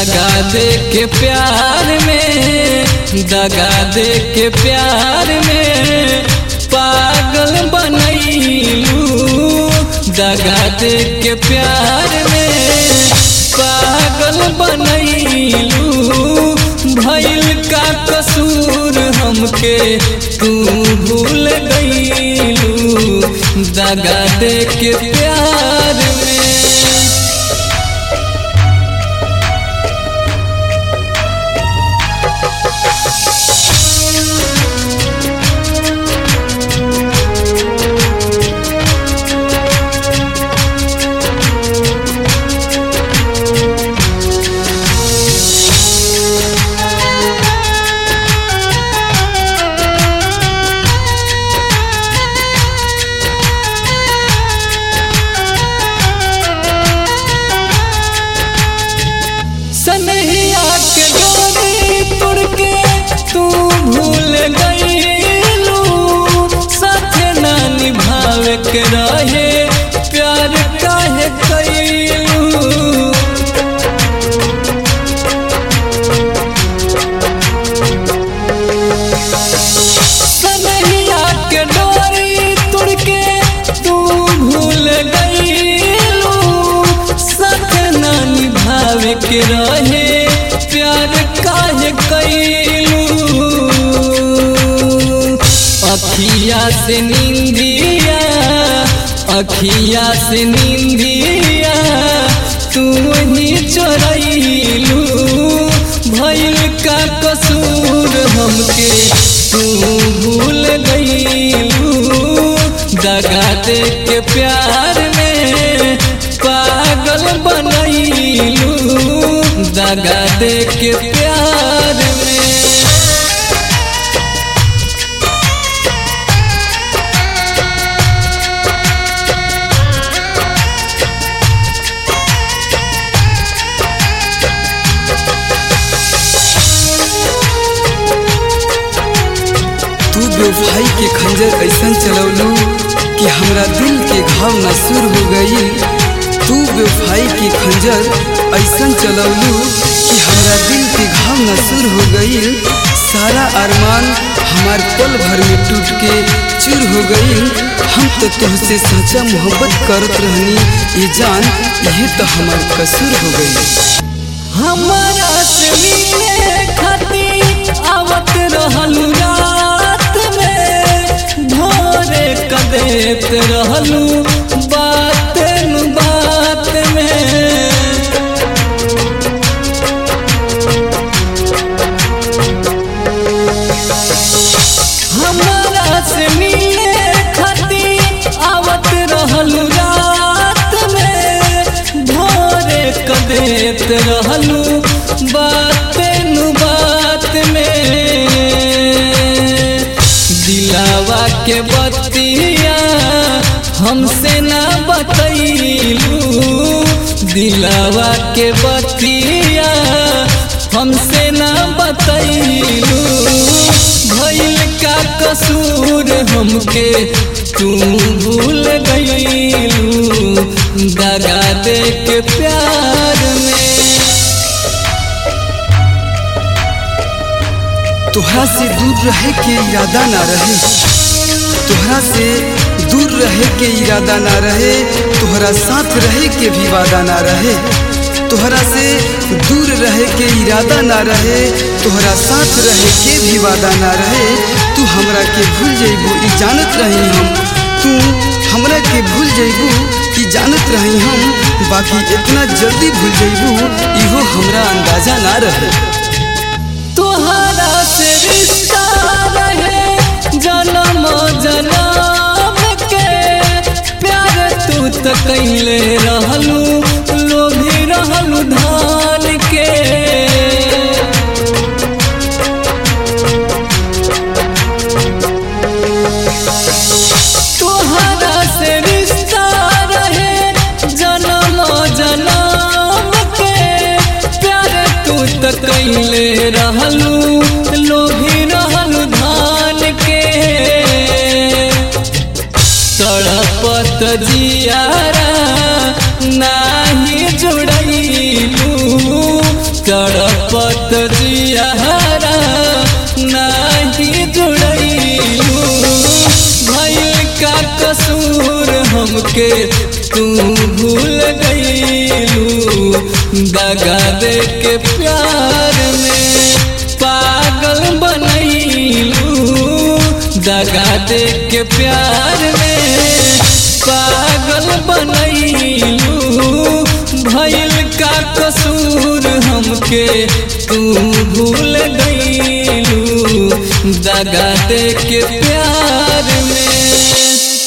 दगा दे के प्यार में दगा दे के प्यार में पागल बनैलू दगा दे के प्यार में पागल बनैलू भैल का कसूर हमके तू भूल गईलू दगा दे के प्यार में सनहिया के डोरी तुड़ के तू भूल गईलू साथे ना निभावे के रहे प्यार काहे कैलू सनहिया के डोरी तुड़ के तू भूल गईलू साथ ना निभावे के रहे प्यार काहे कैलू अखिया से नींदिया अखिया से नींदिया तू ही चोरैलू भैल का कसूर हमके तू भूल गईलू दगा दे के प्यार में पागल बनैलू दगा दे के प्यार में तू बेवफाई के खंजर ऐसन चलवलू कि हमरा दिल के घाव नसूर हो गई तू बेवफाई के खंजर ऐसन चलवलू कि हमरा दिल के घाव नसूर हो गई सारा अरमान हमार पल भर में टूट के चूर हो गई हम तो तुझसे सच्चा मोहब्बत करत रहनी ये जान यही तो हमार कसूर हो गई हमारा से मिले खातिर आवत रहलू रात में भोरे कदेत रहलू बात नु बात में हमारा से मिले खातिर आवत रहलू रात में भोरे कदेत रहलू बात नु बात में दिलावा के बतिया हमसे ना बतैलू दिलावा के बतिया हमसे ना बतैलू भैल का कसूर हमके तू भूल गईलू दगा दे के प्यार में तोहरा से दूर रहे के इरादा ना रहे तोहरा से दूर रहे के इरादा ना रहे तोहरा साथ रहे के भी वादा ना रहे तोहरा से दूर रहे के इरादा ना रहे तोहरा साथ रहे के भी वादा ना रहे तू हमरा के भूल जइबू ई जानत रही हम तू हमरा के भूल जइबू ई जानत रही हम बाकी इतना जल्दी भूल जइबू इहो हमरा अंदाजा ना रहे तोहरा से रिश्ता रहे जन्म जन्म के प्यार तू तो कैले रहलू लोभी रहलू धान के तोहरा से रिश्ता रहे जन्म जन्म के प्यार तू तो कैले रहलू लोभी रहलू धान के तड़पत जियारा नाही जुड़ैलू नैयारा नाही जुड़ैलू भइल का कसूर हमके तू भूल गईलू दगा दे के प्यार में पागल बनैलू दगा दे के प्यार में पागल बनैलू भइल का कसूर हमके तू भूल गईलू दगा दे के प्यार में